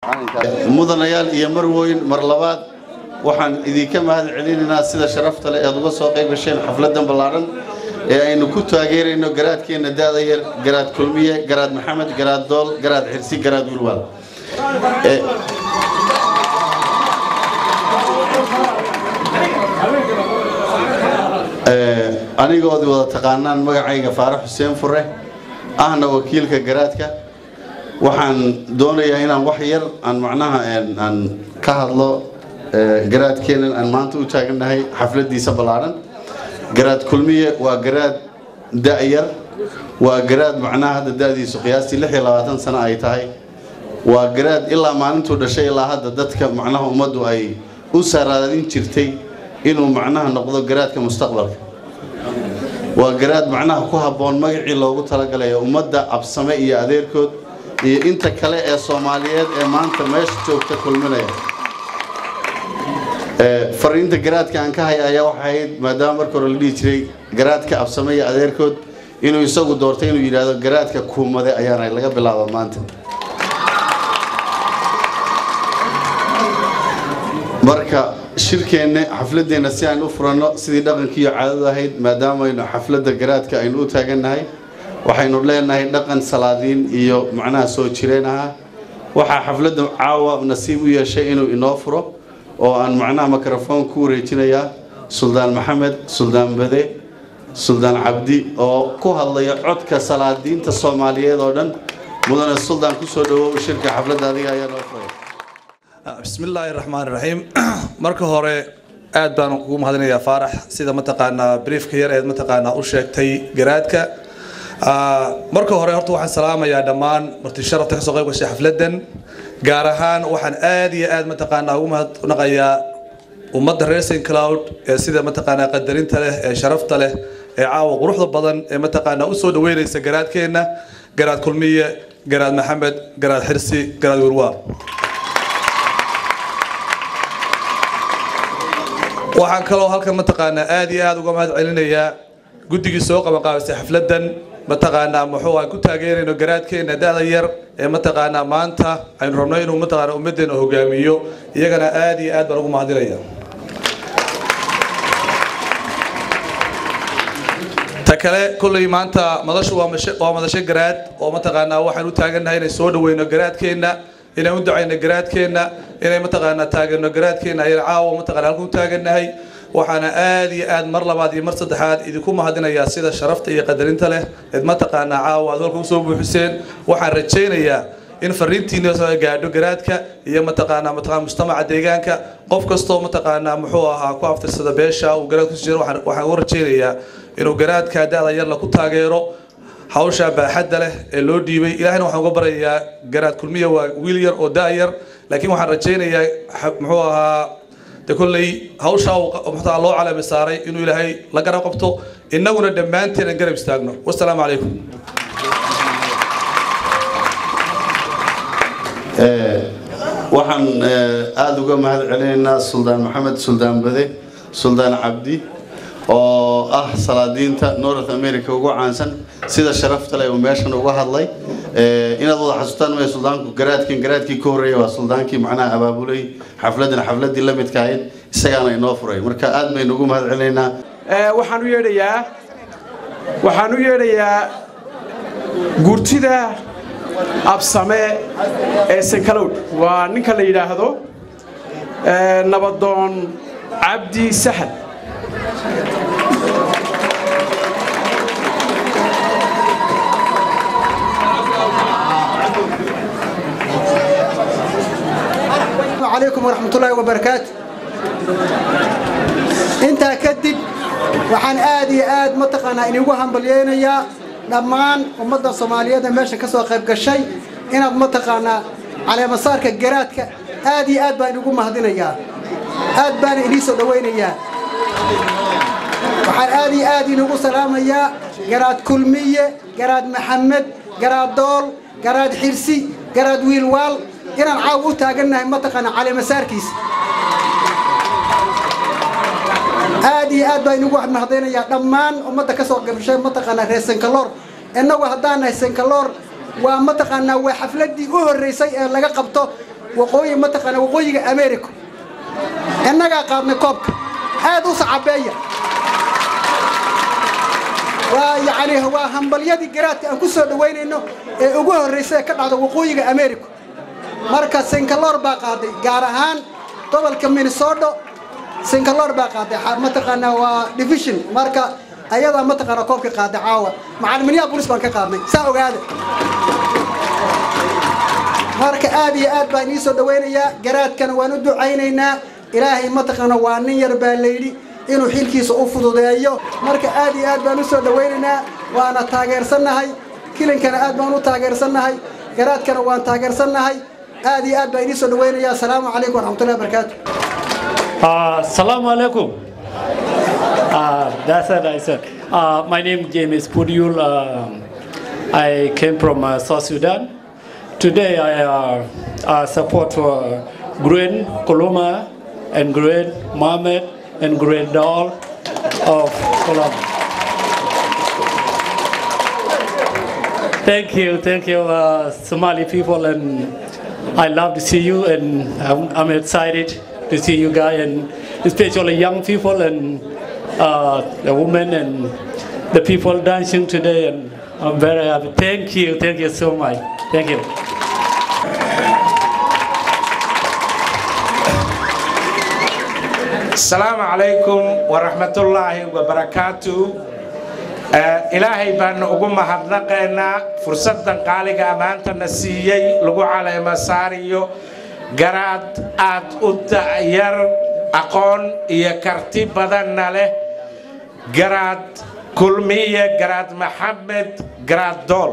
mudanayaal iyo marwooyin mar labaad waxaan idinka mahad celinaynaa sida sharafta leh eed uga soo qayb gasheen xafladan ballaaran ee aynu ku taageerayno garaadkeenna da'da yar garaad kulmiye garaad maxamed garaad dool garaad xirsi garaad wilwaal anigoodi wada taqaanaan magacayga faarax xuseen fure ahna wakiilka garaadka waxaan doonayaa inaan wax yar aan macnaha aan ka hadlo garaadkeenan aan maanta u taagannahay xafladiisa ballaaran garaad kulmiye waa garaad da'yar waa garaad macnaha hadda da'diisu qiyaastii lix iyo labaatan sano ay tahay waa garaad ilaa maalintuu dhashay ilaa hadda dadka macnaha ummaddu ay u saraadin jirtay inuu macnaha noqdo garaadka mustaqbalka waa garaad macnaha ku habboon magacii loogu talagalay ummadda absame iyo adeerkood iyo inta kale ee soomaaliyeed ee maanta meesha joogta kulminaya fariinta garaadka aan ka haya ayaa waxay ahayd maadaama marka hore la dhihi jiray garaadka absame iyo adeerkood inuu isagu doortay inuu yidhaahdo garaadka kuumade ayaana laga bilaaba maanta marka shirkeenna xafladeenna si aynu u furanno sidii dhaqankiiyo caadadu ahayd maadaamaynu xafladda garaadka aynu u taagannahay waxaynu leenahay dhaqan salaadiin iyo macnaha soo jireen ahaa waxaa xafladda caawa nasiib u yeeshay inuu inoo furo oo aan macnaha mikrofon ku wareejinayaa suldaan maxamed suldaan bade suldaan cabdi oo ku hadlaya codka salaadiinta soomaaliyeed oo dhan mudane suldaan kusoo dhawow shirka xafladda adiga ayaa noo furay بسم الله الرحمن الرحيم marka hore aad baan ugu mahadinayaa faarax sida mataqaanaa briefka yar ee mataqaanaa u sheegtay garaadka marka hore horta waxaan salaamayaa dhammaan marti sharafta ka soo qayb gashay xafladan gaar ahaan waxaan aad iyo aad mataqaanaa ugu mahadnaqayaa ummadda reer St Cloud ee sida mataqaanaa qadarinta leh ee sharafta leh ee caawa quruxda badan ee mataqaanaa u soo dhaweynaysa garaadkeena garaad kulmiye garaad maxamed garaad xirsi garaad wirwaa waxaan kaloo halkan mataqaanaa aad iyo aad uga mahad celinayaa guddigii soo qabanqaabisay xafladan mataqaanaa muxuu aan ku taageerayno garaadkeena da'da yar ee mataqaanaa maanta aynu rabno inuu mataqaanaa ummaddeena hogaamiyo iyagana aad iyo aad baan ugu mahadinaya ta kale kolley maanta madashu waa mashe- waa madasho garaad oo mataqaanaa waxaan u taagannahay inay soo dhaweyno garaadkeenna inaan u ducayno garaadkeenna inay mataqaanaa taageerno garaadkeenna ayaan caawa mataqaanaa halkan u taagannahay waxaana aad iyo aad mar labaad iyo mar saddexaad idinku mahadinayaa sida sharafta iyo qadarinta leh eed mataqaanaa caawa aad halka usoo buuxiseen waxaan rajaynayaa in fariintiina soo gaadho garaadka iyo mataqaanaa mataqaanaa mujtamaca deegaanka qof kastoo mataqaanaa muxuu ahaa ku aftirsada beesha uu garaad ku jiro waxaan waxaan ugu rajaynayaa inuu garaadka da'da yar la ku taageero hawsha baaxadda leh ee loo dhiibay ilaahayna waxaan uga baryayaa garaad kulmiya waa wiil yar oo da' yar laakiin waxaan rajaynayaa xa- muxuu ahaa de kolley hawsha uu qa- muxuu loo calami saaray inuu ilaahay la garab qabto innaguna dhammaanteen aan garab istaagno wasalaamu calaykum waxaan aada uga mahad celinaynaa suldaan maxamed suldaan bade suldaan cabdi oo ah salaadiinta north america ugu caansan sida sharafta leh uu meeshan uga hadlay inaad wada xasuutaan maya suldaanku garaadkan garaadkii ka horreeya waa suldaankii macnaha abaabulay xafladan xafladii la midka ahayd isagaana inoo furay marka aad baynu ugu mahad celinaynaa Ee, waxaan u yeedhayaa waxaan u yeedhayaa gurtida absame ee sankalowd waa ninka la yidhaahdo ee, nabadoon cabdi saxad عليكم ورحمة الله وبركاته intaa kadib waxaan aad iyo aad mataqaanaa inigu hambalyeynayaa dhammaan ummadda soomaaliyeed ee meesha ka soo qayb gashay inaad mataqaanaa caleemasaarka garaadka aad iyo aad baan inigu mahadinayaa aad baana inii soo dhowaynayaa waxaan aad iyo aad inigu salaamayaa garaad kulmiye garaad maxamed garaad dool garaad xirsi garaad wiilwaal inaan caaw u taagannahay mataqaanaa caleemasaarkiisa aad iyo aad baa inugu mahadaynayaa dhammaan ummadda ka soo qabshay mataqaanaa reer senkaloor innagu haddaan nahay senkaloor waa mataqaanaa waa xafladdii u horreysay ee laga qabto waqooyi mataqaana waqooyiga america innagaa qaadnay koobka aad u sacabeeya waa yacni waa hambalyadii garaadka aan ku soo dhowaynayno ee ugu horraysay ee ka dhacda waqooyiga america marka sinkaloor baa qaaday gaar ahaan gobolka minnesota sinkaloor baa qaaday mataqaanaa waa division marka ayadaa mataqaanaa koobka qaaday caawa macalimiinyaha bolis baan ka qaadnay saa ogaada marka aad iyo aad baan ii soo dhawaynayaa garaadkana waan u ducaynaynaa ilaahay mataqaana waa nin yar baa layidhi inuu xilkiisa u fududeeyo marka aad iyo aad baan u soo dhawaynaynaa waana taageersannahay kilinkana aad baan u taageersannahay garaadkana waan taageersannahay aad iyo aad baan idiin soo dhawaynaya asalaamu calaykum waraxmatullahi wabarakaatu Assalamu alaikum. Uh, that's what I said. Uh, my name is James Pudyul. Um I came from uh, South Sudan. Today I uh, uh, support uh, Green Koloma and Green Mohammed and Green Doll of Koloma. Thank you, thank you, uh, Somali people, and I love to see you, and I'm, I'm excited to see you guys, and especially young people and uh, the women and the people dancing today, and I'm very happy. Thank you, thank you so much. Thank you. asalaamu calaykum waraxmatullaahi wabarakaatu ilaahay baanu ugu mahadnaqaynaa fursaddan qaaliga maantana siiyey lagu caleema saariyo garaad aad u da'yar aqoon iyo karti badanna leh garaad kulmiye garaad maxamed garaad dool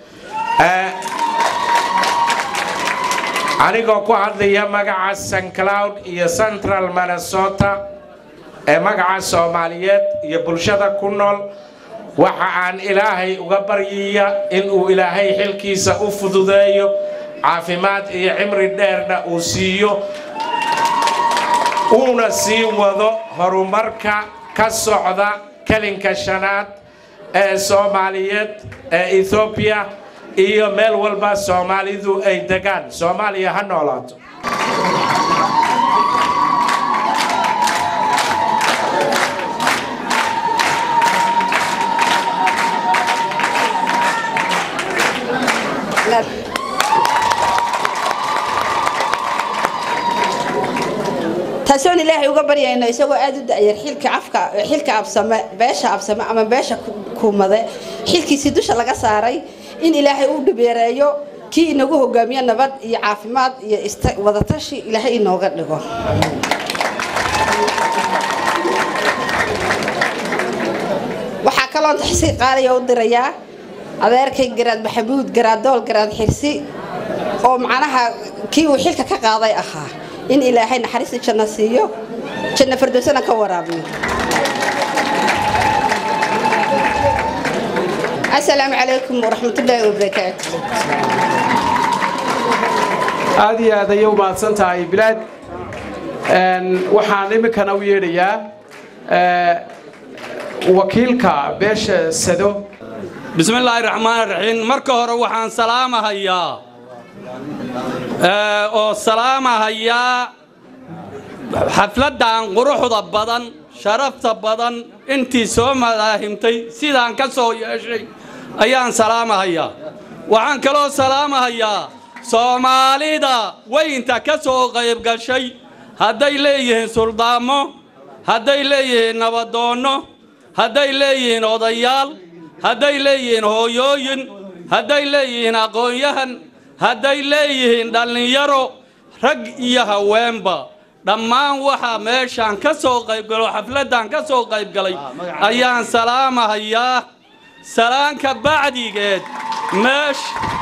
anigoo ku hadlaya magaca st cloud iyo central minnesota ee magaca soomaaliyeed iyo bulshada ku nool waxa aan ilaahay uga baryaya inuu ilaahay xilkiisa u fududeeyo caafimaad iyo cimri dheerna uu siiyo uuna sii wado horumarka ka socda kelinka shanaad ee soomaaliyeed ee ethoobiya iyo meel walba soomaalidu ay degaan soomaaliya ha noolaato taasoon ilaahay uga baryayno isagoo aad u da'yar xilka afka xilka absame beesha absame ama beesha kuumade xilkiisii dusha laga saaray in ilaahay uu dhibeereeyo kii inagu hogaamiyo nabad iyo caafimaad iyo wadatashi ilaahay inooga dhigo waxaa kaloon taxsiir qaaliya u dirayaa adeerkay garaad maxamuud garaadool garaad xirsi oo macnaha kii uu xilka ka qaaday ahaa in ilaahay naxariista janno siiyo janno fardowsana ka waraabiyo asalaamu calaykum waraxmatullaahi wabarakaatu aad iyo aad ayay u mahadsan tahay bilaad waxaan iminkana u yeedhayaa wakiilka beesha sado bismillaahi raxmaan raxiim marka hore waxaan salaamahayaa oo salaamahayaa xafladdan quruxda badan sharafta badan intii soo madaahimtay sidaan ka soo yeeshay ayaan salaamahayaa waxaan kaloo salaamahayaa soomaalida weynta ka soo qayb gashay hadday leeyihiin suldaamo hadday leeyihiin nabadoonno hadday leeyihiin odayaal hadday leeyihiin hooyooyin hadday leeyihiin aqoon-yahan hadday leeyihiin dhallinyaro rag iyo haweenba dhammaan waxaa meeshaan ka soo qaybgalo xafladdan ka soo qaybgalay ayaan salaamahayaa salaanka bacdigeed meesh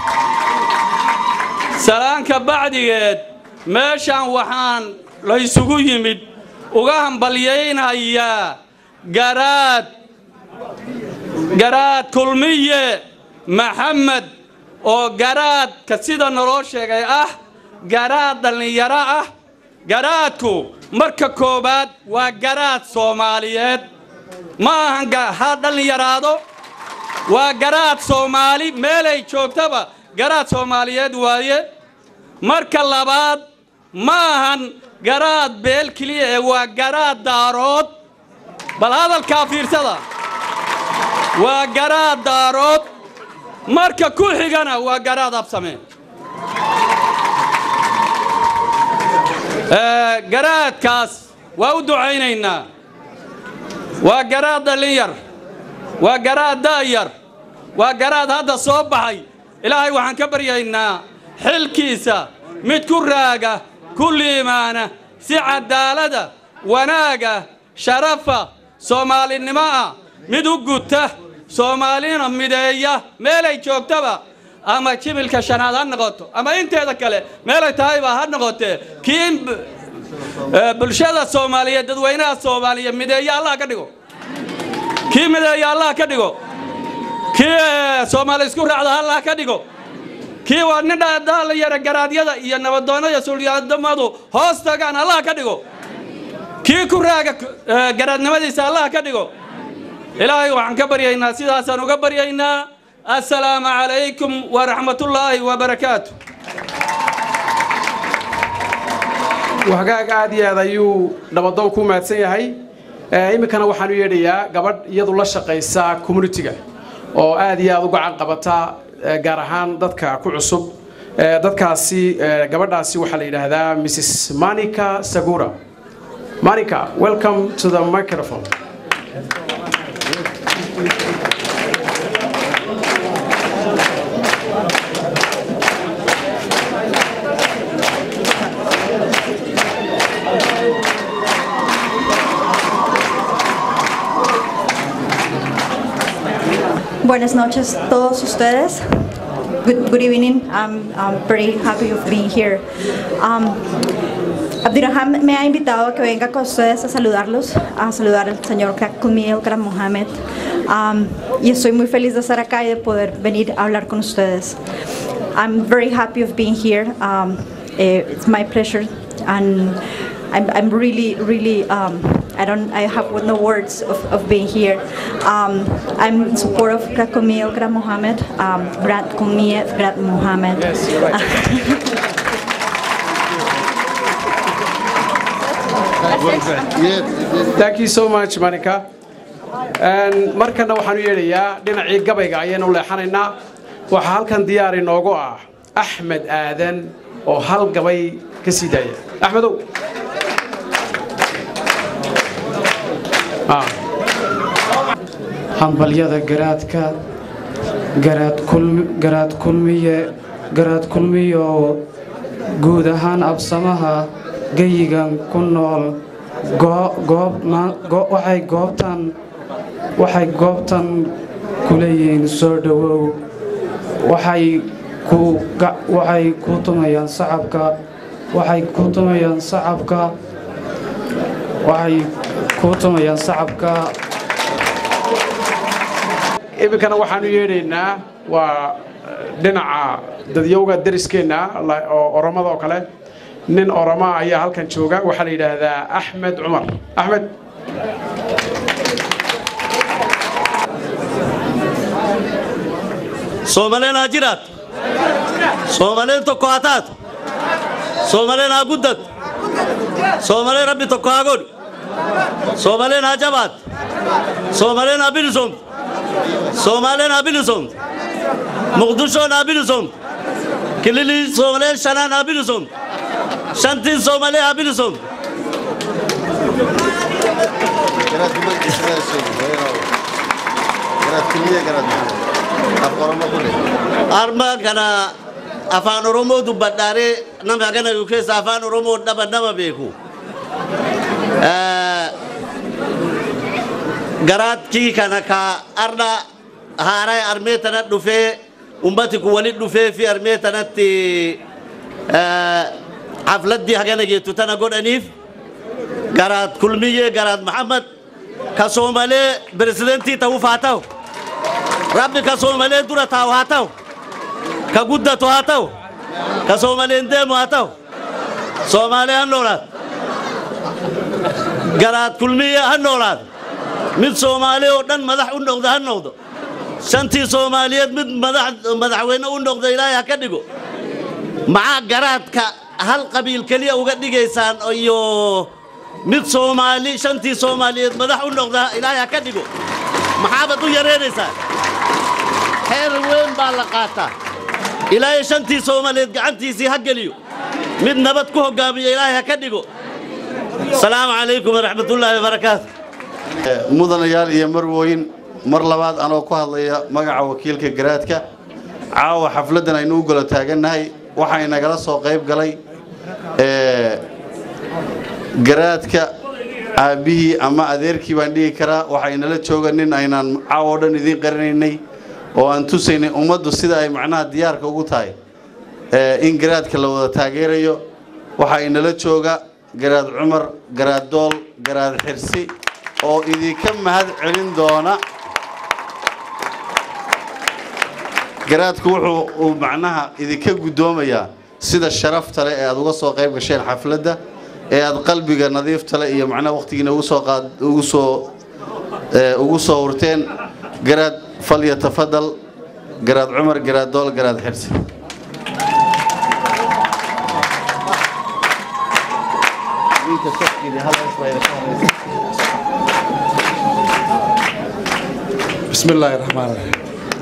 salaanka bacdigeed meeshaan waxaan laysugu yimid uga hambalyaynayaa garaad garaad kulmiye maxamed oo garaadka sida naloo sheegay ah garaad dhallinyaro ah garaadku marka koowaad waa garaad soomaaliyeed ma ahan ha dhallinyaraado waa garaad soomaali meelay joogtaba garaad soomaaliyeed waaye marka labaad ma ahan garaad beel keliya ee waa garaad daarood bal hadalkaa fiirsada waa garaad daarood marka ku xigana waa garaad absame Ee, garaadkaas waa u ducaynaynaa waa garaad dhallinyar waa garaad da'yar waa garaad hadda soo baxay ilaahay waxaan ka baryaynaa xilkiisa mid ku raaga ku liimaana si cadaalada wanaaga sharafa soomaalinimo ah mid u guta soomaalina mideeya meelay joogtaba ama jibilka shanaad ha noqoto ama inteeda kale meelay tahayba ha noqotee kii b- ee, bulshada soomaaliyeed dadweynaha soomaaliya mideeya allah ka dhigo kii mideeya allah ka dhigo kii ee, soomaali isku raacda allah ka dhigo kii waa nin dhalinyara garaadyada iyo nabadoonnada sulyaadamadu hoos tagaan allah ka dhigo kii ku raaga ee, garaadnimadiisa allah ka dhigo ilaahay waxaan ka baryaynaa sidaasaan uga baryaynaa assalaamu calaykum waraxmatullaahi wabarakaatu wahagaag aad iyo aad ayuu dhabadoon ku mahadsan yahay Ee, iminkana waxaan u yeedhayaa gabadh iyadu la shaqaysa communitiga oo aad iyo aad u gacan qabata ee, gaar ahaan dadka ku cusub Ee, dadkaasi ee, gabadhaasi waxaa la yidhaahdaa mrs manica sagura manica welcome to the microphone Buenas noches a todos ustedes. Good, good evening. I'm, I'm very happy of being here. Um, Abdiraham me ha invitado a que venga con ustedes a saludarlos, a saludar al señor Kumiel Kram Mohamed. Um, y estoy muy feliz de estar acá y de poder venir a hablar con ustedes. I'm very happy of being here. Um, eh, it's my pleasure and I'm, I'm really, really, um, I don't, I have no words of, of being here. Um, I'm in support of Krakomil Kram Mohammed, um, Brad Kumiev Brad Mohammed. thank you so much manica Een, markana waxaan u yeedhayaa dhinacii gabayga ayaynu leexanaynaa waxaa halkan diyaar inoogu ah axmed aadan oo hal gabay ka sii daaya axmedow Ah. hambalyada garaadka garaad kulmi- garaad kulmiye garaad kulmiyo guud ahaan absamaha geyigan ku nool goo- goob ma- go- waxay goobtan waxay goobtan ku leeyihiin soo dhowow waxay ku ga- waxay ku tumayaan sacabka waxay ku tumayaan sacabka waxay ku tumayaan sacabka iminkana waxaan u yeedhaynaa waa eh, dhinaca dadyowga dariskeenna la- oo oromada oo kale nin oroma ayaa halkan jooga waxaa la yidhaahdaa axmed cumar axmed soomaleen haa jiraat soomaleen tokko haa taatu soomaleen haa guddatu soomaleen rabbi tokko haa godhu soomaleen haa jabaatu soomaleen haa bilisoomtu soomaleen haa bilisoomtu muqdishoon haa bilisoomtu kililii soomaleen shanaan haa bilisoomtu shantiin soomalee haa bilisoomtu armaan kana afaan oromoo dubbadhaaree nama hagana yu keessa afaan oromoo dhaba nama beeku Eh, garaadkii kana ka arda haaraa armee tana dhufee ummati kun walit dhufee fi armee tanatti eh, xafladdii hagana geettu tana godhaniif garaad kulmiyyee garaad maxammad ka soomalee pirezidentii ta'uuf haa ta'u rabbi ka soomalee dura taa'u haa ta'u ka guddatu haa ta'u ka soomaleen deemu haa ta'u soomaalee han noolaat garaad kulmiye ha noolaado mid soomaali oo dhan madax u noqda ha noqdo shantii soomaaliyeed mid madax madaxweyne u noqda ilaahay ha ka dhigo maxaa garaadka hal qabiil keliya uga dhigaysaan iyo mid soomaali shantii soomaaliyeed madax u noqda ilaahay ha ka dhigo maxaabad u yaraynaysaan xeer weyn baa la qaataa ilaahay shantii soomaaliyeed gacantiisii ha geliyo mid nabad ku hoggaamiyo ilaahay ha ka dhigo asalaamu calaykum waraxmatullaahi wabarakaatu mudanayaal iyo marwooyin mar labaad anoo ku hadlaya magaca wakiilka garaadka caawa xafladdan aynu u golo taagannahay waxaa inagala soo qayb galay garaadka aabbihii ama adeerkii baan dhigi karaa waxaa inala jooga nin aynaan caawa o dhan idiin qarinaynay oo aan tusaynay ummaddu sida ay macnaha diyaarka ugu tahay in garaadka la wada taageerayo waxaa inala jooga garaad cumar garaad dool garaad xirsi oo idinka mahad celin doona garaadku wuxuu uu macnaha idinka guddoomayaa sida sharafta leh ee aad uga soo qayb gasheen xafladda ee aad qalbiga nadiifta leh iyo macnaha wakhtigiina ugu soo qaad ugu soo ugu soo hurteen garaad falya tafadal garaad cumar garaad dool garaad xirsi بسم الله الرحمن الرحيم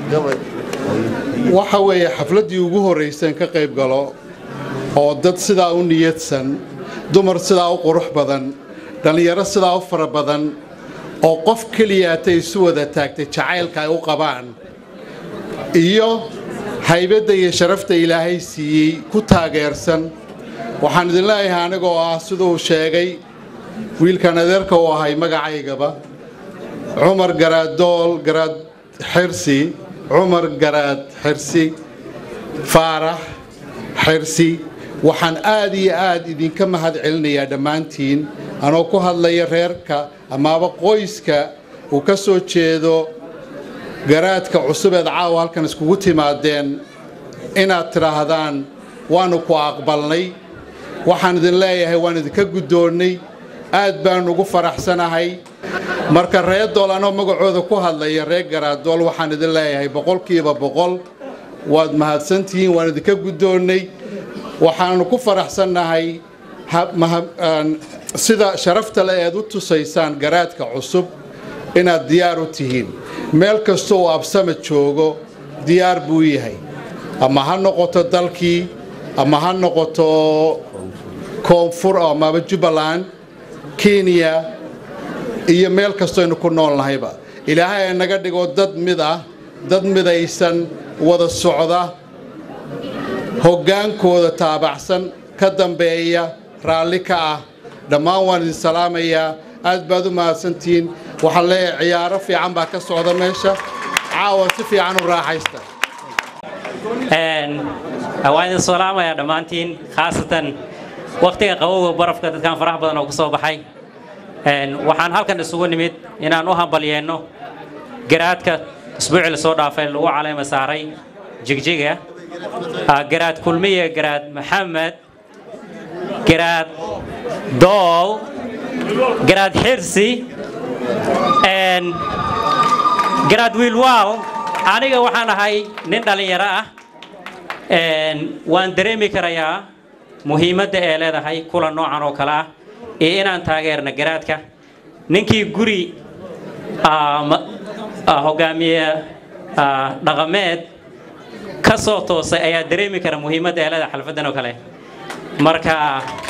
waxa weeye xafladdii ugu horrayseen ka qayb galo oo dad sidaa u niyadsan dumar sidaa u qurux badan dhallinyaro sidaa u fara badan oo qof keliyaatay isu wada taagtay jacaylka ay u qabaan iyo haybadda iyo sharafta ilaahay siiyey ku taageersan waxaan idin leeyahay anigoo ah siduu sheegay wiilkan adeerka u ahay magacaygaba cumar garaad dool garaad xirsi cumar garaad xirsi faarax xirsi waxaan aad iyo aad idinka mahad celinayaa dhammaantiin anoo ku hadlaya reerka amaaba qoyska uu ka soo jeedo garaadka cusubeed caawa halkan iskugu timaadeen inaad tidhaahdaan waannu ku aqbalnay waxaan idin leeyahay waan idinka guddoonnay aad baan ugu faraxsanahay marka reer dool anoo magacooda ku hadlaya reer garaadool waxaan idin leeyahay boqolkiiba boqol waad mahadsantihiin waan idinka guddoonnay waxaannu ku faraxsannahay sida sharafta le eed u tusaysaan garaadka cusub inaad diyaar u tihiin meel kasta uu absama joogo diyaar buu yahay ama ha noqoto dalkii ama ha noqoto koonfur amaba jubbaland kenya iyo meel kastoaynu ku nool nahayba ilaahay ay naga dhigo dad mid ah dad midaysan wada socda hoggaankooda taabacsan ka dambeeya raalli ka ah dhammaan waan idin salaamayaa aad baad u mahadsantihiin waxaan leeyahay ciyaaro fiican baa ka socda meesha caawa si fiican u raaxaysta waan idin salaamayaa dhammaantiin khaasatan wakhtiga qabowga barafka dadkan farax badan oo ku soo baxay waxaan halkan isugu nimid inaan u hambalyeenno garaadka isbuucii la soo dhaafay lagu caleema saaray jigjiga garaad kulmiye garaad maxamed garaad dool garaad xirsi garaad wiilwaal aniga waxaan ahay nin dhallinyaro ah waan dareemi karayaa muhiimadda ee leedahay kulan noocan oo kale ah iyo inaan taageerna garaadka ninkii guri hogaamiye dhaqameed ka soo toosay ayaa dareemi kara muhiimadda ee leedahay xalfaddan oo kale marka